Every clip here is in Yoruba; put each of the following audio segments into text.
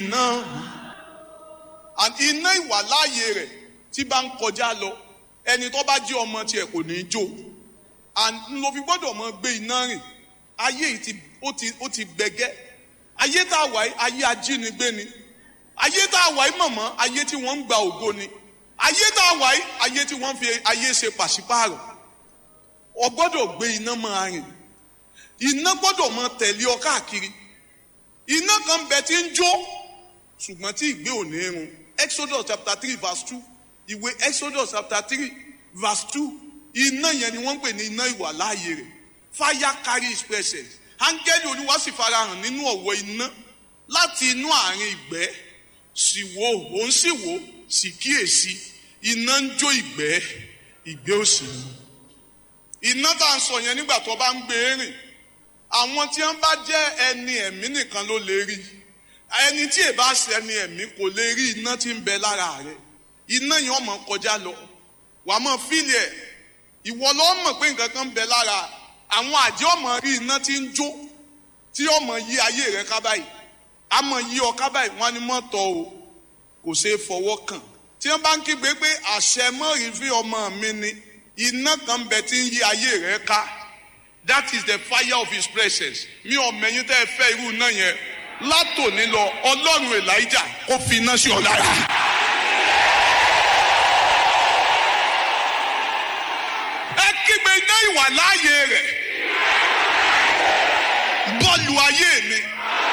iná and iná ìwàláàyè rẹ̀ tí bá ń kọjá lọ ẹni tó bá jí ọmọ tiẹ̀ kò ní í jó and ló fi gbọ́dọ̀ mọ gbé iná rìn ayé yìí ti ó ti ó ti gbẹgẹ́ ayé tá a wà yìí ayé ajínigbé ni ayé tá a wà yìí mọ̀mọ́ ayé tí wọ́n ń gba ògo ni ayé tá a wà yìí ayé tí wọ́n fi ayé ṣe pàṣípààrọ̀ o gbọ́dọ̀ gbé iná máa rìn iná gbọ́dọ̀ máa tẹ̀lé ọ káàkiri iná kan bẹ tí ń jó ṣùgbọ́n tí ìgbé ò ní run exodus chapter three verse two ìwé exodus chapter three verse two iná yẹn ni wọ́n ń pè ní iná ìwà láàyè rẹ̀ fire carry his presence áńgẹ́lì olúwa sì farahàn nínú ọ̀wọ́ iná láti inú àárín ìgbẹ́ sì wò òun sì wò sì kíyèsí iná ń jó ìgbẹ́ ìgbẹ́ òsì ni iná tá à ń sọ yẹn nígbà tó bá ń gbé rìn àwọn tí wọn bá jẹ ẹni ẹ̀mí nìkan ló lè rí ẹni tí èbá ṣe ẹni ẹ̀mí kò lè rí iná tí ń bẹ lára rẹ̀ iná yẹn ọmọ kọjá lọ wàá mọ fílì ẹ ìwọ lọ mọ̀ pé nǹkan kan ń bẹ lára àwọn àjẹ́ ọmọ rí iná tí ń jó tí ọmọ yí ayé rẹ̀ ká báyìí àmọ́ yí ọ ká báyìí wọn ni mọ tọ o kò ṣeé fọwọ́ kàn tí wọn bá ń kígbe pé àṣẹ mọ́rin fi ọmọ mi ni iná kan bẹ tí ń yí ayé rẹ̀ ká that is the fire of his presence mi ò mẹ̀yìn tẹ́ ẹ fẹ́ irú iná yẹn látòní lọ ọlọ́run elijah kó fi iná sí ọ lára. ẹ kígbe iná ìwà láàyè rẹ̀ bọ́ọ̀lù ayé mi.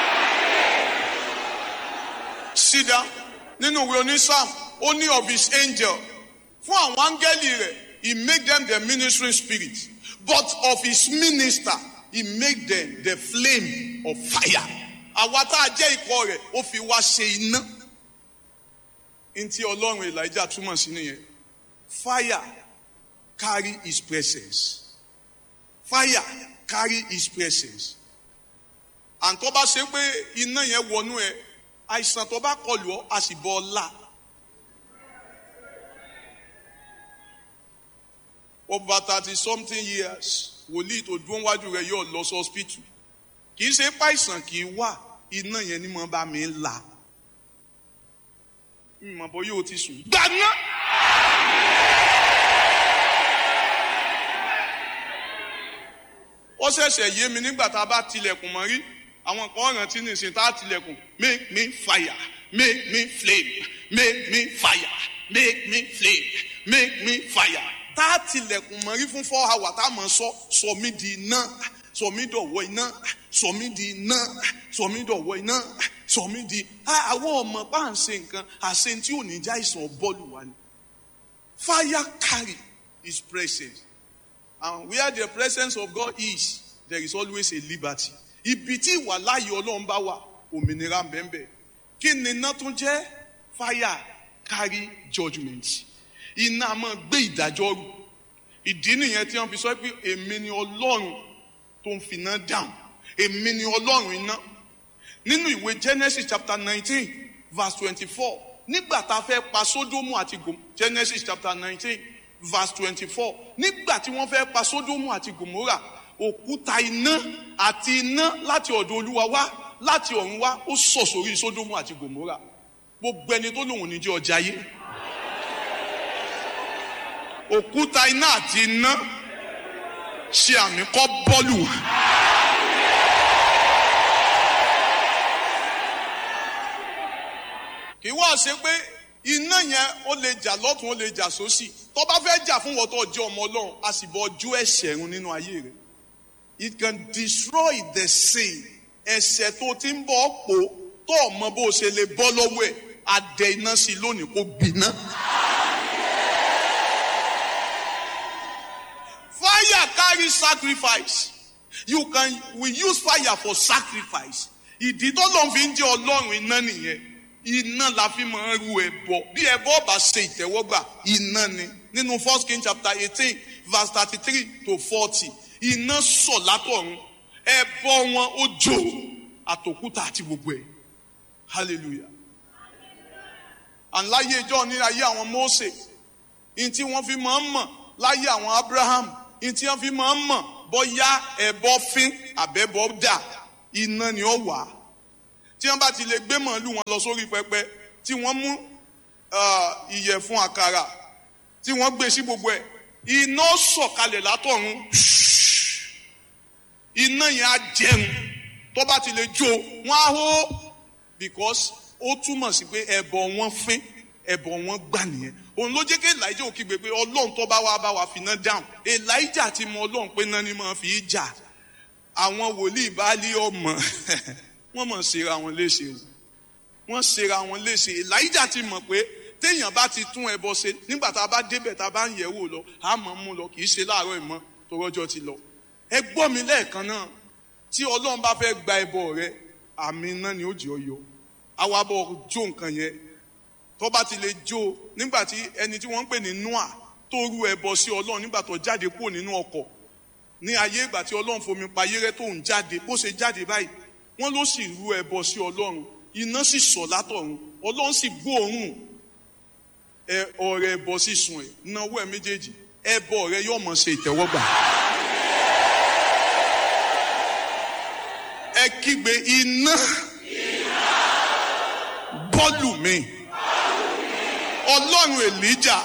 sídá nínú ìwé onísàm ó ní of his angel fún àwọn áńgẹ́lì rẹ̀ he make them the ministering spirit but of his minister he make them the flame of fire. àwa tá a jẹ́ ikọ̀ rẹ̀ ó fi wá ṣe iná. ntí ọlọ́run elijah túmọ̀ sí nìyẹn fire carry his presence fire carry his presence and tó bá ṣe pé iná yẹn wọnú ẹ àìsàn tó bá kọlù ọ a sì bọ ọ là. over thirty something years wòlíì tó dúró wájú rẹ yóò lọ sí hospital kì í ṣe páìsàn kì í wà iná yẹn ni mo bá mi là ìmọ̀ bọ́ yóò ti sùn. gbaná. ó ṣẹ̀ṣẹ̀ yé mi nígbà tá a bá tilẹ̀kùn mọ́ rí àwọn kan rántí nìsín tá a tilẹ̀kùn make me fire make me flame make me fire make me flame make me fire tá a tilẹ̀kùn mọ́ rí fún four hours tá a mọ̀ sọ sọ mí di iná sọ mí dọ̀wọ́ iná sọ mí di iná sọ mí dọ̀wọ́ iná sọ mí di àwọn ọmọ bá ń ṣe nǹkan àṣẹ tí ò ní já ìsàn bọ́ọ̀lù wa ni fire carry his presence and where the presence of God is there is always a liberty ibi tí ìwà láàyè ọlọ́run bá wà òmìnira bẹ́ẹ̀ kí ni iná tún jẹ́ fire carry judgement iná máa gbé ìdájọ́ rù ìdí nìyẹn tí wọ́n fi sọ pé èmi ni ọlọ́run tó ń finá dáhùn èmi ni ọlọ́run iná nínú ìwé Genesis chapter nineteen verse twenty-four nígbà tá a fẹ́ pa Sódómù àti Gòmórà Genesis chapter nineteen verse twenty-four nígbà tí wọ́n fẹ́ pa Sódómù àti Gòmórà òkúta iná àti iná láti ọ̀dọ̀ Olúwa wá láti ọ̀run wá ó sọ̀ sórí Sódómù àti Gòmórà gbogbo ẹni tó lòun ní jẹ́ ọjà yé òkúta iná àti iná ṣe àmì kọ́ bọ́ọ̀lù. kì í wá ṣe pé iná yẹn ó lè jà lọ́tún ó lè jà sósì tó bá fẹ́ jà fún wọ́tọ̀ ọjọ́ ọmọ ọlọ́run a sì bọ́ ojú ẹ̀ṣẹ̀ run nínú ayé rẹ̀ it can destroy the sin ẹ̀ṣẹ̀ tó ti ń bọ̀ pò tó ọmọ bó ṣe lè bọ́ lọ́wọ́ ẹ̀ adẹ iná sí lónìí kó gbiná. fire carry sacrifice you can we use fire for sacrifice ìdí tó lọ́n fi ń jẹ́ ọlọ́run iná nìyẹn iná la fi máa ń ru ẹbọ bí ẹbọ bá ṣe ìtẹ́wọ́gbà iná ni nínú first king chapter eighteen verse thirty-three to forty iná sọ̀ látọ̀run ẹbọ wọn ó jó àtòkúta àti gbogbo ẹ̀ hallelujah and láyé ìjọ ní ayé àwọn Mósè ní tí wọ́n fi máa ń mọ̀ láyé àwọn Abraham ní tí wọ́n fi máa ń mọ̀ bóyá ẹbọ fín àbẹ́bọ dà iná ni ó wà tí wọ́n bá ti lè gbé màálù wọn lọ sórí pẹpẹ tí wọ́n mú ìyẹ̀fun àkàrà tí wọ́n gbé sí gbogbo ẹ̀ iná sọ̀kalẹ̀ látọ̀run iná yẹn á jẹun tó bá ti lè jó wọn á hó because ó túmọ̀ sí pé ẹbọ wọn fín ẹbọ wọn gbà nìyẹn òun ló jẹ́ kí elijah ò kígbe pé ọlọ́run tó bá wá bá wa fi iná dáhùn elijah ti mọ ọlọ́run pé náà ni máa fi í jà àwọn wòlíì bá lé ọmọ wọ́n mọ̀ ṣera wọn léṣe o wọ́n ṣera wọn léṣe elijah ti mọ̀ pé téèyàn bá ti tún ẹbọ ṣe nígbà tá a bá débẹ̀ tá a bá ń yẹ̀ wò lọ a mọ̀ mú lọ kì í ṣe láàárọ̀ ìmọ̀ tó rọ́jọ́ ti lọ ẹ gbọ́ mi lẹ́ẹ̀kan náà tí ọlọ́run bá fẹ́ gba ẹbọ rẹ àmì náà ni ó jẹ́ ọyọ àwa bọ̀ jó nǹkan yẹn tó bá ti lè jó nígbà tí ẹni tí wọ́n ń pè ní noah tó rú ẹbọ sí ọlọ́run nígbà tó jáde kúrò nínú ọkọ̀ ní ayé ìgbà tí ọlọ́run fomi pa ayé rẹ tó ń jáde bó ṣe jáde báyìí wọ́n ló sì rú ẹbọ sí ọlọ́run iná sì sọ̀ látọ̀run ọlọ́run sì gbóòórùn ẹ ọrẹ ẹbọ sísun ẹ náwó ẹ méjèèjì ẹbọ rẹ yóò mọ ṣe ìtẹ́wọ́gbà. ẹ kígbe iná bọ́ọ̀lù mi ọlọ́run èlíjà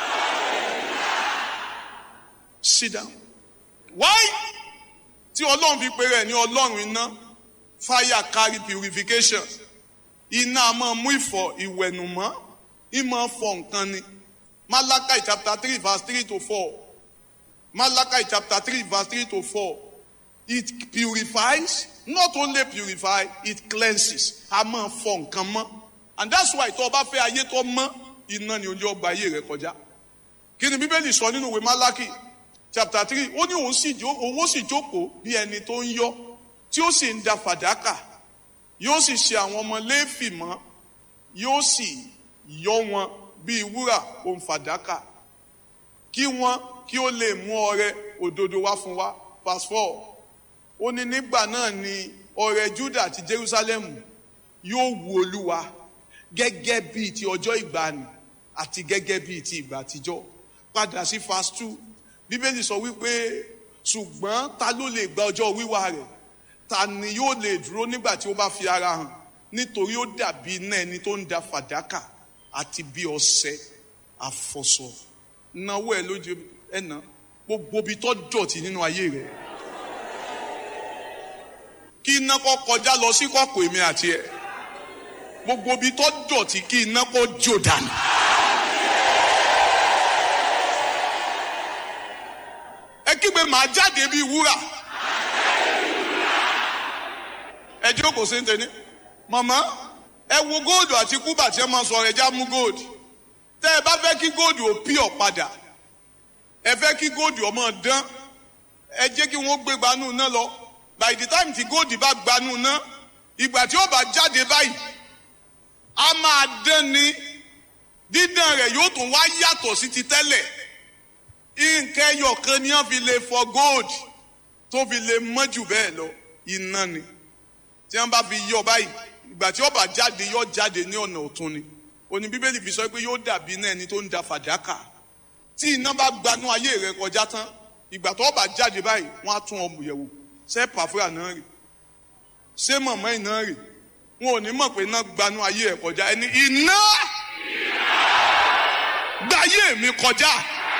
sit down why tí ọlọ́run fi pe rẹ̀ ní ọlọ́run iná fire carry purification iná a máa mú ìfọ̀ ìwẹ̀nùmọ́ ìmọ̀ fọ̀ nǹkan ni Malachi chapter three verse three to four Malachi chapter three verse three to four it purifies not only purify it cleanses a máa fọ̀ nǹkan mọ́ and that's why tó o bá fẹ́ ayé tó mọ́ iná ni ojú ọgbà ayé rẹ kọjá kí ni bíbélì sọ nínú ìwé Malachi chapter three ó ní òun sì owó sì jókòó bí ẹni tó ń yọ tí ó sì ń da fàdákà yóò sì ṣe àwọn ọmọ léèfì mọ́ yóò sì yọ wọn bíi wúrà òun fàdákà kí wọn kí ó lè mú ọrẹ òdodo wá fún wa verse four ó ní nígbà náà ni ọrẹ Júdà àti Jerusalem yóò wu Olúwa gẹ́gẹ́ bíi ti ọjọ́ ìgbàanì àti gẹ́gẹ́ bíi ti ìgbà àtijọ́ padà sí verse two bíbélì sọ wípé ṣùgbọ́n ta ló lè gba ọjọ́ wíwá rẹ̀ ta ni yóò lè dúró nígbà tí ó bá fi ara hàn nítorí ó dàbí iná ẹni tó ń da fàdákà àti bí ọṣẹ àfọ̀sọ náwó ẹ lójú ẹnà gbogbo ibi tó dọ̀tí nínú ayé rẹ̀ kí iná kó kọjá lọ sí kọ̀kọ̀ èmi àti ẹ̀ gbogbo ibi tó dọ̀tí kí iná kó jò dànù. ẹ kígbe màá jáde bíi wúrà ẹ jókòó sí ntẹni màmá ẹ wo góòdù àti kúbà tí ẹ máa sọ ẹ já mú góòdù tẹ ẹ bá fẹ́ kí góòdù ò pí ọ padà ẹ fẹ́ kí góòdù ọmọ dán ẹ jẹ́ kí wọ́n gbé gbanú náà lọ by the time tí góòdù bá gbanú náà ìgbà tí ó bá jáde báyìí a máa dán ni dídán rẹ̀ yóò tún wá yàtọ̀ sí ti tẹ́lẹ̀ nǹkan ẹyọ kan ni wọ́n fi lè fọ gold tó fi lè mọ́ jù bẹ́ẹ̀ lọ iná ni tí wọ́n bá fi yọ báyìí ìgbà tí ó bá jáde yọ jáde ní ọ̀nà ọ̀tún ni òní bíbélì fi sọ pé yóò dàbí iná ẹni tó ń da fàdákà tí iná bá gbanú ayé rẹ kọjá tán ìgbà tó bá jáde báyìí wọ́n á tún ọmọ yẹ̀wò ṣé pàfúrà náà rè ṣé mọ̀mọ́ iná rè wọn ò ní mọ̀ pé iná gbanú ayé ẹ̀ kọjá ẹni iná gbáyé mi kọjá.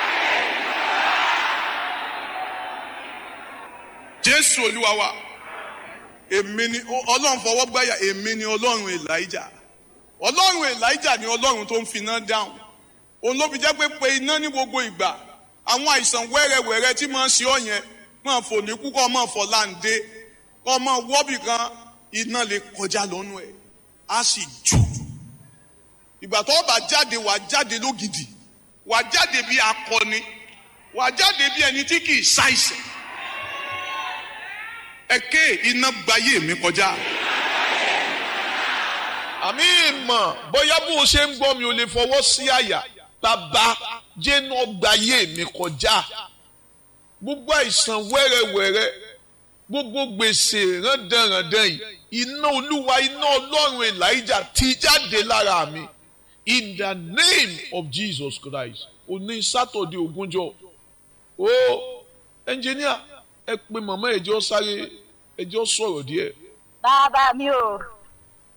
jésù olúwa wa èmi ni ọlọ́run fọwọ́ gbáyà èmi ni ọlọ́run elijah ọlọ́run elijah ni ọlọ́run tó ń fi iná dáhùn òun ló fi jẹ́ pé pe iná ní gbogbo ìgbà àwọn àìsàn wẹ́rẹ́wẹ́rẹ́ tí máa ń ṣe ọ́ yẹn máa fò ní kú kọ́ máa fọ̀ láǹdé kọ́ máa wọ́bì kan iná lè kọjá lọ́nu ẹ̀ á sì jù ìgbà tó bá jáde wà jáde lógidì wà jáde bí akọni wà jáde bí ẹni tí kì í ṣàìsàn ẹ̀kẹ́ iná gbayé mi kọjá. àmì ìmọ̀ bóyá bó o ṣe ń gbọ́ mi ò lè fọwọ́ sí àyà bàbá jẹ́nu gbayé mi kọjá. gbogbo àìsàn wẹ́rẹ́wẹ́rẹ́ gbogbo gbèsè rándanrandan yìí iná olúwa iná ọlọ́run elijah ti jáde lára mi in the name of jesus christ òní sátọ̀dé ogúnjọ́ o ẹnjìníà ẹ pé màmá ẹjọ́ sáré ẹjọ́ sọ̀rọ̀ díẹ̀. bàbá mi ò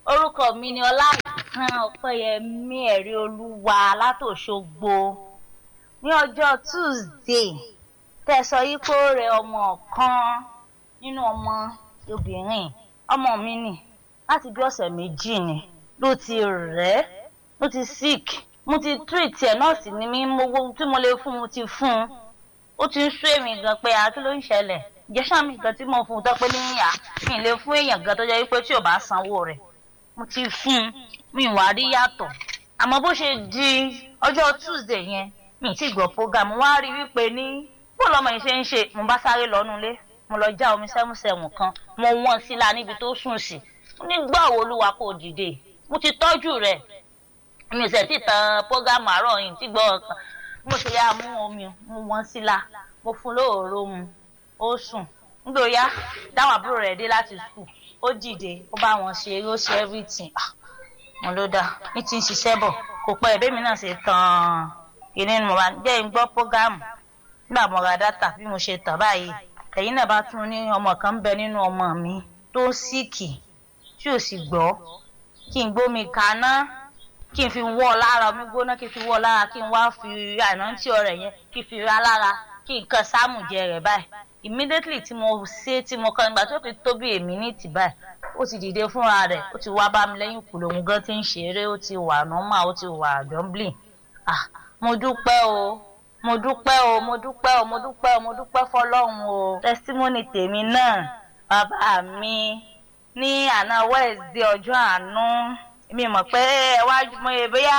orúkọ mi ni ọláìsàn ọpẹyẹmí ẹrí olúwa látòṣogbo ní ọjọ́ tuesday tẹ́ sọ yìí pé ó rẹ ọmọ kan nínú ọmọ obìnrin ọmọ mi nì láti bí ọ̀sẹ̀ méjì ni ló ti rẹ̀ ló ti sick mo ti treat ẹ̀ nọ́ọ̀sì ni mí mo wo tí mo lè fún mo ti fún un ó ti ń sú èmi gan pé àá kí ló ń ṣẹlẹ̀ ìjẹ́sà mi gan tí mo fún un tó pé níyà mi ì lè fún èèyàn gan tó jẹ́ wípé tí ò bá sanwó rẹ̀ mo ti fún un mi ì wá rí yàtọ̀ àmọ́ bó ṣe di ọjọ́ tuesday yẹn mi ì tí gbọ́ program wá rí wípé ní bó lọmọ yìí ṣe ń ṣe mo bá sáré lọ́nu ilé mo lọ já omi sẹ́mùsẹ́mù kan mo wọ́n síla níbi tó sùn sí nígbà wo olúwa kò dìde mo ti tọ́jú rẹ̀ mi ò sẹ̀ tí tan program àárọ̀ yìí tí gbọ́ ọ̀kan mo ṣe yá mú omi mo wọ́n síla mo fún lóòró mu ó sùn nígbòyà dáwọn àbúrò rẹ̀ dé láti skul ó dìde ó bá wọn ṣe eré ó ṣe everything mo ló dáa ní ti ń ṣiṣẹ́ bọ̀ kò pẹ́ ẹ̀bẹ́ mi náà ṣe tán ìní mo bá jẹ́ ń gbọ́ program nígbà mo ra dátà bí mo ṣe tàn báyìí ẹ̀yin náà bá tún ní ọmọ kan ń bẹ nínú ọmọ mi tó ń síìkì tí ò sì gbọ́ kí n gbómi kaná kí n fi wọ́ lára omi gbóná kí n fi wọ́ lára kí n wá fi ànántí ọ̀rẹ́ yẹn kí n fi ra lára kí n kan sáàmù jẹ rẹ̀ báyìí immediately tí mo ṣe tí mo kàn nígbà tó fi tó bí èmi ní tì báyìí ó ti dìde fúnra rẹ̀ ó ti wá bá mi lẹ́yìn kùlò òun gan ti ń ṣeré ó ti wà normal ó ti wà jumbling ah mo dúpẹ́ o mo dúpẹ́ o mo dúpẹ́ o mo dúpẹ́ o mo dúpẹ́ fọlọ́run o testimony tèmi náà bàbá mi ní àná wednesday ọjọ́ àánú mi mọ̀ pé ẹ wá mo yẹ bóyá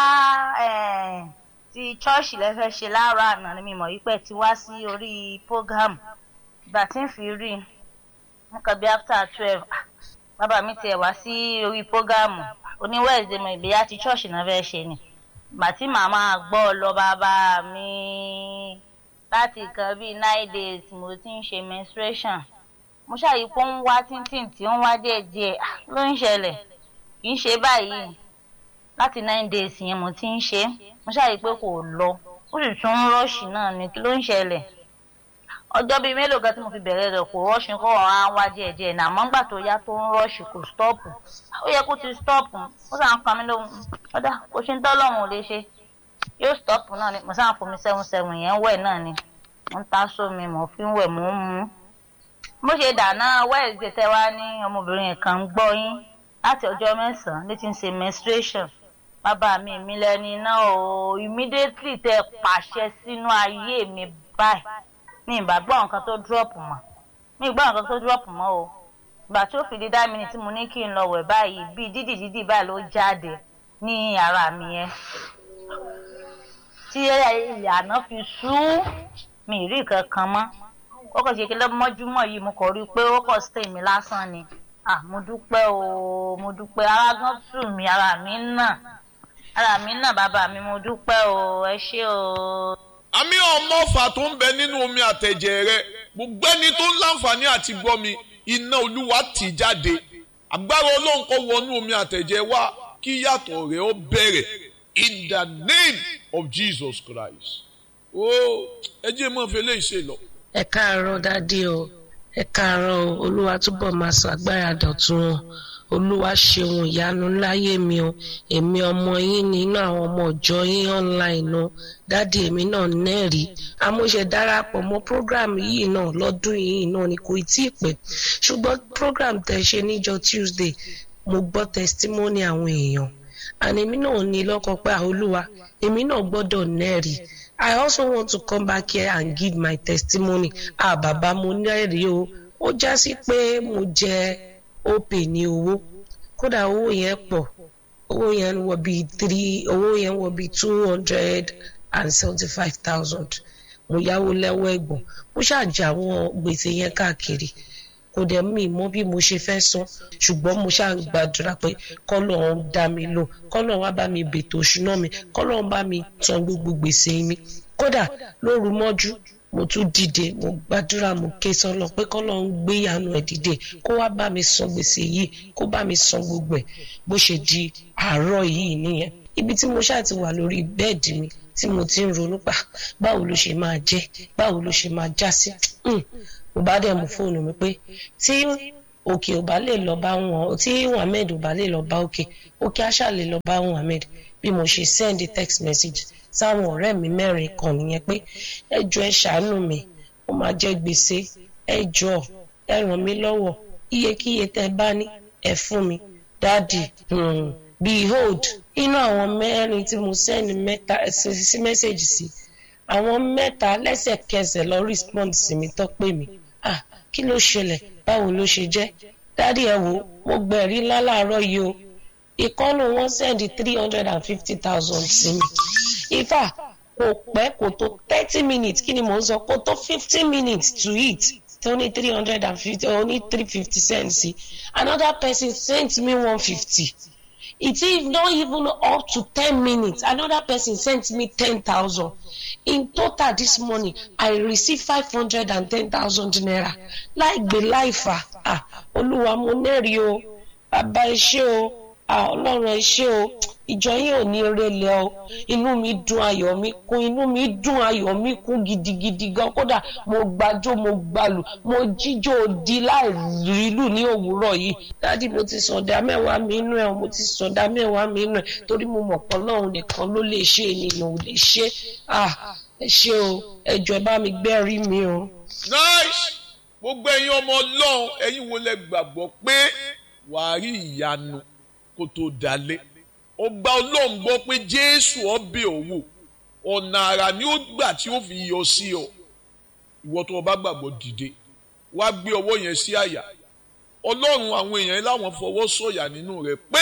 ti chọ́ọ̀ṣì lẹ́fẹ́ ṣe láàárọ̀ àná ni mi mọ̀ wípé ti wá sí orí program ìgbà tí ń fi rí mo kàn bí after twelve bàbá mi tiẹ̀ wá sí orí program oní wednesday mo ìbíyá ti chọ́ọ̀ṣì náà fẹ́ ṣe ni ìgbà tí màmá gbọ́ lọ bàbá mi láti nǹkan bíi nine days mo ti ń ṣe menstruation mo ṣàyí pé ó ń wá tíntín tí ó ń wá díẹ̀díẹ̀ ló ń ṣẹlẹ̀ kì í ṣe báyìí láti nine days yẹn mo ti ń ṣe mo ṣàyí pé kò lọ ó sì tún ń rọ́ọ̀ṣì náà ni kí ló ń ṣẹlẹ̀ ọjọ́ bíi mélòó kan tí mo fi bẹ̀rẹ̀ rẹ̀ kò rọ́ọ̀ṣì kó ọ̀rọ̀ á wá díẹ̀díẹ̀ náà àmọ́ ńgbà tó yá tó ń rọ́ọ̀ṣì kò stọ́ọ̀pù ó yẹ kó ti stọ́ọ̀pù ó sàn ń pa mí lóhùn ọ̀dà kò ṣe ń tọ́lọ́run ò lè ṣe yóò stọ́ọ̀pù náà ni mo sàn fún mi seven seven yẹn wẹ̀ náà ni mo ń ta sómi mo fi ń wẹ̀ mo ń mu bó ṣe dáná wẹ́ẹ̀sì tẹ́ wá ní ọmọbìnrin kan ń gbọ́ yín láti ọjọ́ mẹ́sàn-án ní ti ń ṣe menstruation bàbá mi mi lẹ́ni náà o immediately tẹ́ pàṣẹ sínú ayé mi báyìí ní ìgbàgbọ́ nǹkan tó drop mọ́ ní ìgbà nǹkan tó drop mọ́ o ìgbà tí ó fi di dá mi ni tí mo ní kí n lọ wẹ̀ báyìí bíi dídì dídì báyìí ló jáde ní ara mi yẹn tí ìyànà fi sú mi rí kankan mọ́ ó kàn ṣe kí lọ́mọ́júmọ́ yìí mo kàn rí i pé ó kàn stay mi lásán ni ah mo dúpẹ́ o mo dúpẹ́ ara gan tù mí ara mi náà ara mi náà bàbá mi mo dúpẹ́ o ẹ ṣé o. àmì ọmọ ọfà tó ń bẹ nínú omi àtẹ̀jẹ̀ rẹ gbogbo ẹni tó ń láǹfààní àti gbọ́ mi iná olúwa tì jáde agbára ọlọ́run kó wọnú omi àtẹ̀jẹ̀ wá kí yàtọ̀ rẹ̀ ó bẹ̀rẹ̀ in the name of Jesus Christ. ó ẹ jẹ́ mọ́ fẹ́ lè ṣe lọ ẹ káàárọ̀ dádì o ẹ káàárọ̀ o olúwa túbọ̀ máa ṣàgbára dọ̀tun o olúwa ṣeun ìyanu láyé mi o èmi ọmọ yín nínú àwọn ọmọ ọjọ́ yín online o dádì èmi náà nẹ́ẹ̀rí amóṣe darapọ̀ mọ́ program yìí náà lọ́dún yìí náà ni kò tí ì pẹ́ ṣùgbọ́n program tẹ̀ ṣe níjọ́ Tuesday mo gbọ́ testimony àwọn èèyàn àní èmi náà ní lọ́kàn pé olúwa èmi náà gbọ́dọ̀ nẹ́ẹ̀rí I also want to come back here and give my testimony. Ah, bàbá mo nẹ́rìí o. Ó já sí pé mo jẹ opay ní owó. Kódà owó yẹn pọ̀. Owó yẹn wọ bíi three owó yẹn wọ bíi two hundred and seventy-five thousand. Mo yáwó lẹ́wọ́ ẹ̀gbọ́n. Mo ṣàjà àwọn gbèsè yẹn káàkiri. Kò dẹ̀ mí mọ̀ bí mo ṣe fẹ́ san. Ṣùgbọ́n mo ṣáà ń gbàdúrà pé kọ́lọ́run dá mi lò. Kọ́lọ́run wá bá mi bètò òṣùná mi. Kọ́lọ́run bá mi san gbogbo gbèsè mi kódà lóru mọ́jú mo tún dìde mo gbàdúrà mo ké sọlọ pé kọ́lọ́run gbé ìyanu ẹ̀ dìde kó wá bá mi san gbèsè yìí kó bá mi san gbogbo ẹ̀ bó ṣe di àárọ̀ yìí nìyẹn ibi tí mo ṣáà ti wà lórí bẹ́ẹ̀dì mi tí mo ti ń ronú pa báwo ló ṣe máa jẹ́ báwo ló ṣe máa já sí mo bá dẹ̀ mú fóònù mi pé tí òkè ò bá lè lọ bá wọn tí muhammed ò bá lè lọ bá òkè òkè àṣà lè lọ bá muhammed bí mo ṣe send text message sáwọn ọ̀rẹ́ mi mẹ́rin kan nìyẹn pé ẹ jọ̀ọ́ ẹ ṣàánú mi ó máa jẹ́ gbèsè ẹ jọ̀ọ́ ẹ ràn mí lọ́wọ́ iyekíye tẹ́ bá ní ẹ fún mi dáàdì hmm, behold inú àwọn mẹ́rin tí mo send mẹ́ta sí mẹ́sẹ̀gì sí àwọn mẹ́ta lẹ́sẹ̀kẹsẹ̀ lọ respond sí mi tó pè mí ah kí ló ṣẹlẹ̀ báwo ló ṣe jẹ́ dáàdì ẹ wò mo gbẹ̀rí ńlá láàárọ̀ yìí o ìkọ́nù wọn send three hundred and fifty thousand sí mi ifá kò pẹ́ kò tó thirty minutes kí ni mò ń sọ kò tó fifteen minutes to eat tó ní three hundred and fifty ó ní three fifty cents sí another person sent me one fifty it is not even up to ten minutes another person sent me ten thousand in total this morning i receive five hundred and ten thousand naira láì gbé láìfà ah olúwa mo nẹ́rìí o bàbá ẹ ṣé o ah ọlọ́run ẹ ṣé o ìjọ yín ò ní eré lẹ o inú mi dùn ayọ̀ mi kún inú mi dùn ayọ̀ mi kún gidigidi gan kódà mo gbàjó mo gbàlù mo jíjó di láì rílù ní òwúrọ̀ yìí dádì mo ti sọ̀dá mẹ́wàá mi inú ẹ̀ mo ti sọ̀dá mẹ́wàá mi inú ẹ̀ torí mo mọ̀ pé ọlọ́run nìkan ló lè ṣe ènìyàn ò lè ṣe ah ẹ ṣé o ẹ jọ̀ọ́ ẹ bá mi gbẹ́rí mi o. nice gbogbo ẹ̀yin ọmọ ọlọ́run ẹ̀yin wo lẹ gbàgbọ́ pé wàá rí ìyanu kó tó dalẹ̀ ó gba ọlọ́run gbọ́ pé jésù ọbẹ̀ òwò ọ̀nà àrà ni ó gbà tí ó fi yọ sí ọ ìwọ tó o bá gbàgbọ́ dìde wá gbé ọwọ́ yẹn sí àyà ọlọ́run àwọn èèyàn láwọn fọwọ́ sọ̀yà nínú rẹ pé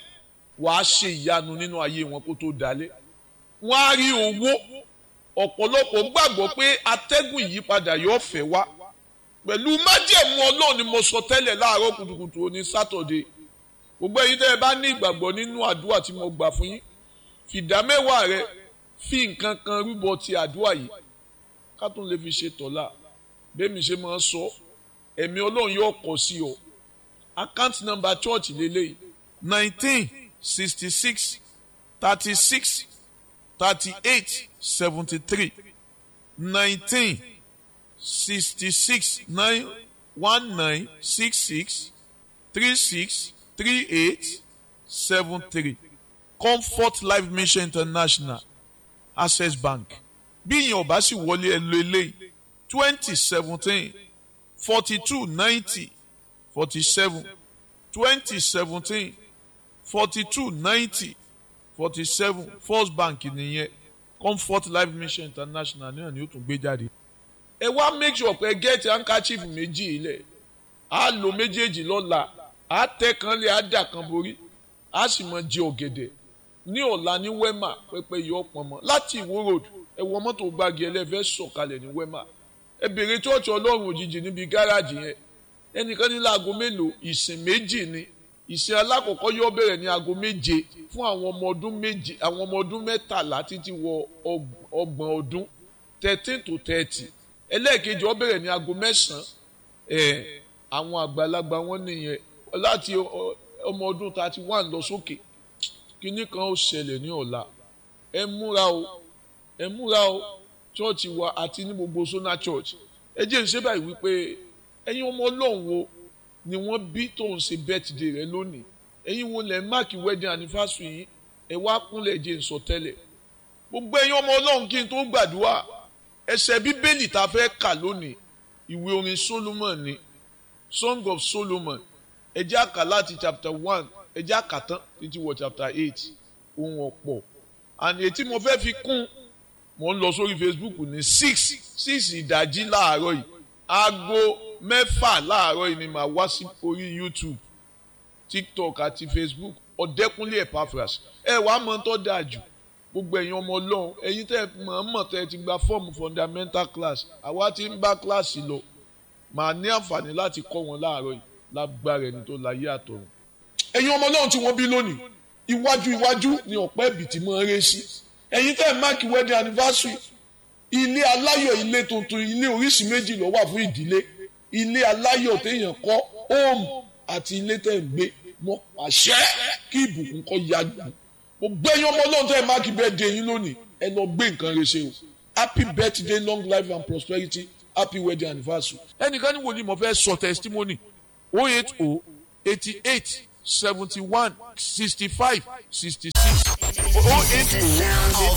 wàá ṣe ìyanu nínú ayé wọn kó tó dalẹ̀ wọ́n á rí owó ọ̀pọ̀lọpọ̀ gbàgbọ́ pé atẹ́gùn ìyípadà yóò fẹ́ wá pẹ̀lú májẹ̀mú ọlọ́run ni mo sọ tẹ́lẹ̀ láàárọ̀ kùtùkùtù òní sátọ̀dé gbogbo ẹ̀yin tẹ́ ẹ bá ní ìgbàgbọ́ nínú àdúrà tí mo gbà fún yín fìdá mẹ́wàá rẹ fi nǹkan kan rúbọ ti àdúrà yìí ká tún lè fi ṣe tọ́lá bẹ́ẹ̀mi ṣe máa ń sọ ẹ̀mí ọlọ́run yóò kọ sí ọ account number church lélẹ́yìí nineteen sixty six thirty six thirty eight seventy three nineteen sixty six nine one nine six six three six three eight seven three comfort life mission international access bank bí ìyẹn ọba sì wọlé ẹ lo eléyìí twenty seventeen forty two ninety forty seven twenty seventeen forty two ninety forty seven first bank nìyẹn comfort life mission international náà ni ó tún gbé jáde ẹ wá make sure pé get handkerchief méjì ilẹ̀ á lo méjèèjì lọ́la á tẹ́ kan lé á dà kan borí á sì mọ jẹ ọ̀gẹ̀dẹ̀ ní ọ̀la ní wema pẹ́pẹ́ yọ pọ̀nmọ́ láti ìwó road ẹ wọ mọ́tò gbági ẹlẹ́fẹ́ sọ̀kalẹ̀ ní wema ẹ bèrè chọ́ọ̀chì ọlọ́run òjijì níbi gáràjì yẹn ẹnìkan ní láago mélòó ìsìn méjì ni ìsìn alákọ̀ọ́kọ́ yóò bẹ̀rẹ̀ ní aago méje fún àwọn ọmọ ọdún méje àwọn ọmọ ọdún mẹ́tàlá títí wọ ọgbọ̀n ọdún thirteen to thirty ẹlẹ́ẹ̀kejì ó bẹ̀rẹ̀ ní aago mẹ́sàn-án ẹ̀ àwọn àgbàlagbà wọn nìyẹn láti ọmọ ọdún thirty one lọ sókè kínní kan ó ṣẹlẹ̀ ní ọ̀la ẹ múra o ẹ múra o chọ́ọ̀chì wa àti ní gbogbo sona church ẹ jẹ́ ìṣe báyìí wípé ẹ̀yin ọmọ ọlọ́run wo ni wọ́n bí tó ń ṣe birthday rẹ lónìí ẹ̀yin wo lẹ̀ máàkì wedding anniversary yìí ẹ wá kúnlẹ̀ jẹ́ ń sọ tẹ́lẹ̀ gbogbo ẹ̀yin ọmọ ọlọ́run kí n tó gbàdúrà ẹsẹ̀ bíbélì tá a fẹ́ kà lónìí ìwé orin solomon ni song of solomon ẹ jẹ́ àkà láti chapter one ẹ jẹ́ àkà tán títí wọ chapter eight ohun ọ̀pọ̀ and ètí mo fẹ́ fi kún mo ń lọ sórí facebook ní six six ìdájí láàárọ̀ yìí aago mẹ́fà láàárọ̀ yìí ni màá wá sí orí youtube tiktok àti facebook ọ̀dẹ́kúnlé epaphras ẹ wàá mọ̀ tó dáa jù gbogbo ẹ̀yin ọmọ ọlọ́run ẹ̀yin tẹ́ mọ̀ tẹ́ ti gba fọ́ọ̀mù fundamental class àwa ti ń bá kíláàsì lọ màá ní àǹfààní láti kọ́ wọn láàárọ̀ yìí lágbára ẹni tó láyé àtọ̀run. ẹ̀yin ọmọ ọlọ́run tí wọ́n bí lónìí iwájú iwájú ni ọ̀pẹ́ ìbìtì mọ́ eré sí ẹ̀yin tẹ́ máàkì wedding anniversary ilé aláyọ̀ ilé tuntun ilé oríṣi méjì ló wà fún ìdílé ilé aláyọ̀ téèyàn kọ́ home àti ilé tẹ́ ń gbé mọ́ àṣẹ kí ìbùkún kọ́ yájú mo gbẹ́yìn ọmọ ọlọ́run tẹ́ ẹ máàkì birthday yín lónìí ẹ lọ gbé nǹkan rẹ ṣe o happy birthday long life and prosperity happy wedding anniversary. ẹnìkan ní wòlíì mo fẹ́ sọ testimony o eight o eighty eight seventy one sixty five sixty six o eight o